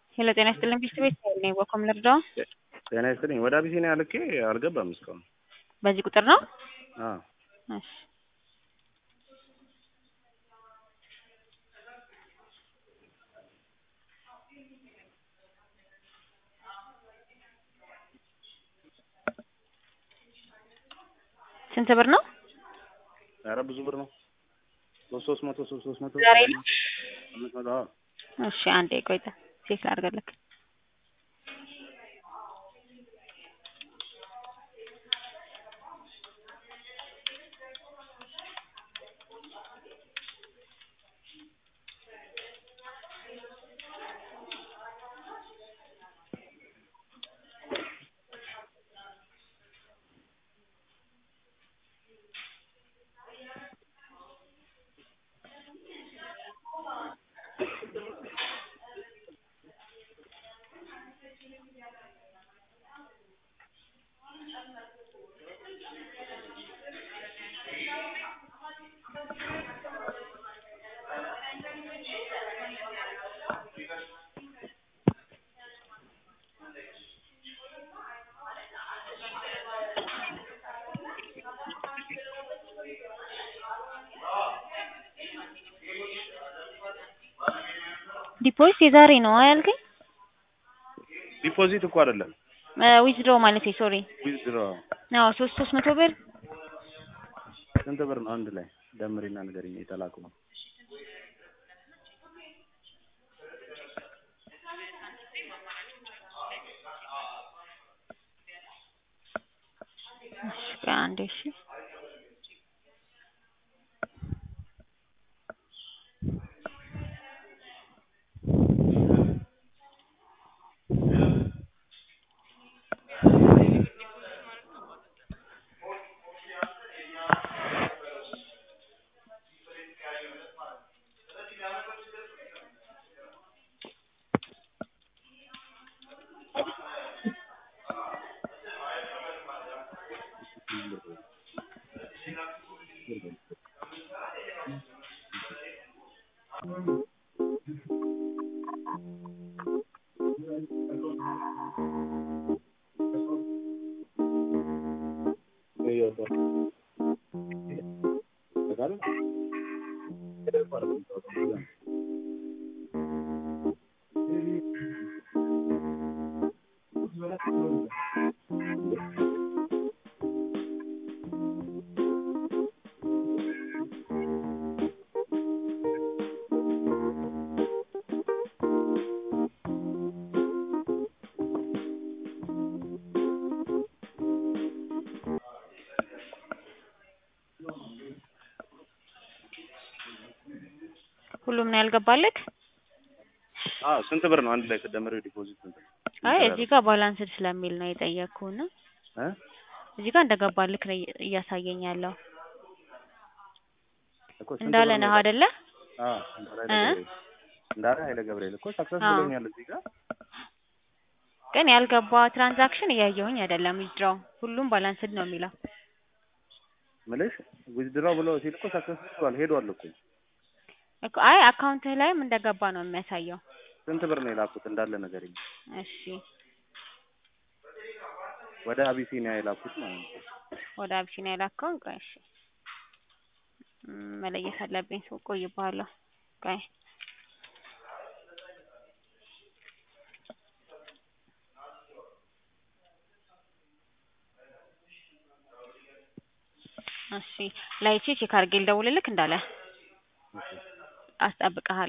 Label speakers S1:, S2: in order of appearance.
S1: ሄሎ ጤና ይስጥልኝ ፒስት ቤት ነኝ። በኮም ልርዳው?
S2: ጤና ይስጥልኝ። ወደ አቢሲኒያ ልኬ አልገባም እስካሁን።
S1: በዚህ ቁጥር ነው?
S2: አዎ
S1: እሺ ስንት ብር ነው?
S2: ኧረ ብዙ ብር ነው። ሶስት ሶስት መቶ ሶስት ሶስት መቶ
S1: ዛሬ ነው?
S2: አምስት መቶ አዎ።
S1: እሺ አንዴ ቆይተ ቼክ ላድርግልክ። ዲፖዚት የዛሬ ነው ያልከኝ?
S2: ዲፖዚት እኮ አይደለም
S1: ዊዝድሮ ማለት ሶሪ።
S2: ዊዝድሮ
S1: አዎ ሶስት ሶስት መቶ ብር
S2: ስንት ብር ነው አንድ ላይ ደምሪና ንገሪኝ የተላኩ ነው።
S1: እሺ አንዴ እሺ ሁሉም ነው ያልገባልክ?
S2: አዎ ስንት ብር ነው አንድ ላይ ተደምረው ዲፖዚት ስንት ነው?
S1: አይ እዚህ ጋር ባላንስድ ስለሚል ነው የጠየቅኩህና
S2: እ
S1: እዚህ ጋር እንደገባልክ ነው እያሳየኝ ያለው።
S2: እኮ ስንት
S1: እንዳለ
S2: ብር
S1: ነህ
S2: ነው?
S1: አይደለ?
S2: አዎ እንዳለ
S1: እ?
S2: ኃይለ ገብርኤል እንዳለ ኃይለ ገብርኤል እኮ ሰክሰስ
S1: አዎ።
S2: ብሎኛል እዚህ ጋር
S1: ግን ያልገባ ትራንዛክሽን እያየሁኝ አይደለም። ዊዝድሮው ሁሉም ባላንስድ ነው የሚለው።
S2: ምልሽ ዊዝድራው ብሎ ሲል እኮ ሰክሰስ ብሏል ሄዷል እኮ
S1: እኮ አይ አካውንትህ ላይም እንደገባ ነው የሚያሳየው።
S2: ስንት ብር ነው የላኩት እንዳለ ነገርኝ
S1: እሺ
S2: ወደ አቢሲኒያ የላኩት ማለት ነው
S1: ወደ አቢሲኒያ የላከውን ቆይ እሺ ም፣ መለየት አለብኝ። ሰው ቆይብሃለሁ። ቆይ እሺ ላይቼ ቼክ አድርጌ ልደውልልክ እንዳለ አስጠብቅሃለሁ።